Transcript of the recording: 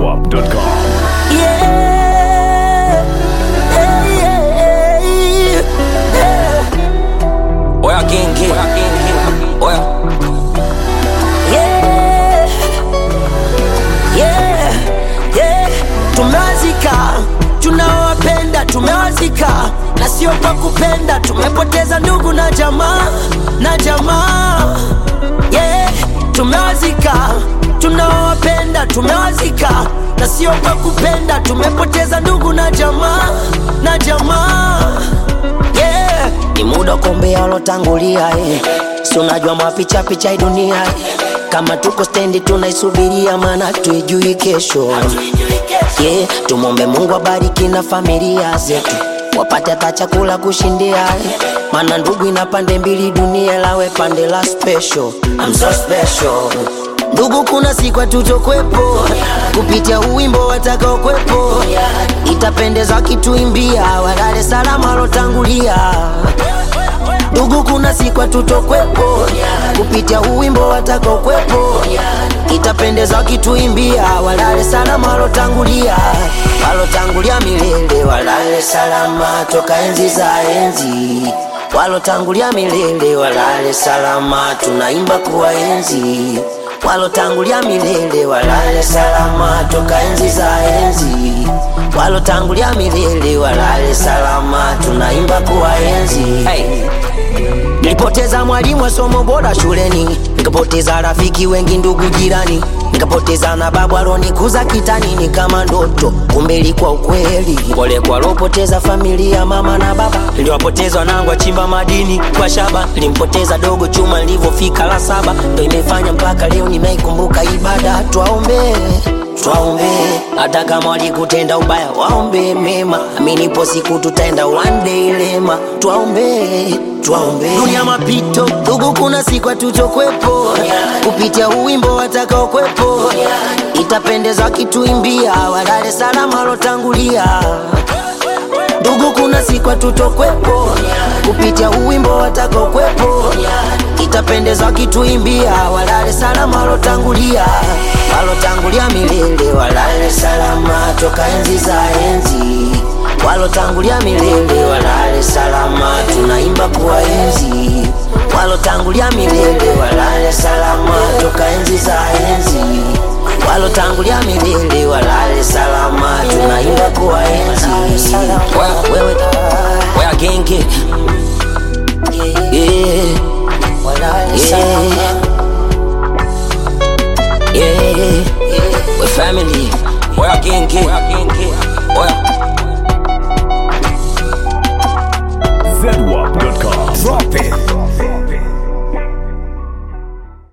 zedwap.com. Yeah. Hey, yeah, yeah. Oya kingi Oya Yeah. Yeah. Yeah. Tumewazika, tunawapenda tumewazika, na sio kwa kupenda. Tumepoteza ndugu na jamaa na jamaa. Yeah. Tumewazika, tunawapenda tumewazika, na sio kwa kupenda. Tumepoteza ndugu na jamaa na jamaa. Yeah. Ni muda wa kuombea walotangulia eh. Si unajua mapicha picha hii dunia eh. Kama tuko stendi tunaisubiria, maana tuijui kesho yeah. Tumwombe Mungu abariki na familia zetu wapate hata chakula kushindia eh. Maana ndugu ina pande mbili, dunia lawe pande la special. I'm so special Ndugu, kuna siku hatutokwepo kupitia uwimbo watakaokwepo, itapendeza kituimbia walale salama walotangulia. Ndugu, kuna siku hatutokwepo kupitia uwimbo watakaokwepo, itapendeza kituimbia walale salama walotangulia, walotangulia milele, walale salama toka enzi za enzi walotangulia milele walale salama, tunaimba kuwaenzi walotangulia milele walale salama toka enzi za enzi walotangulia milele walale salama, tunaimba kuwaenzi hey. Nilipoteza mwalimu wa somo bora shuleni, nikapoteza rafiki wengi, ndugu jirani, nikapoteza na babu alonikuza kitani, ni kama ndoto, kumbe ilikuwa ukweli. Pole kwa alopoteza familia, mama na baba, niliwapoteza wanangu wachimba madini kwa shaba, nilimpoteza dogo chuma nilivyofika la saba, ndo imefanya mpaka leo nimeikumbuka ibada. Twaombee twaombe hata kama walikutenda ubaya waombe mema aminipo siku tutaenda one day lema twaombe twaombe dunia mapito ndugu kuna siku hatutokwepo kupitia uwimbo watakaokwepo itapendeza kituimbia walale salama walotangulia ndugu kuna siku hatutokwepo kupitia uwimbo watakaokwepo itapendeza kituimbia walale salama walotangulia walotangulia milele walale salama toka enzi za enzi walotangulia milele walale salama tunaimba kuwaenzi walotangulia milele walale salama toka enzi za enzi walotangulia milele walale salama tunaimba kuwaenzi Oya wewe Oya kingi yeah, Yeah walale Yeah salama Yeah We family Oya kingi Oya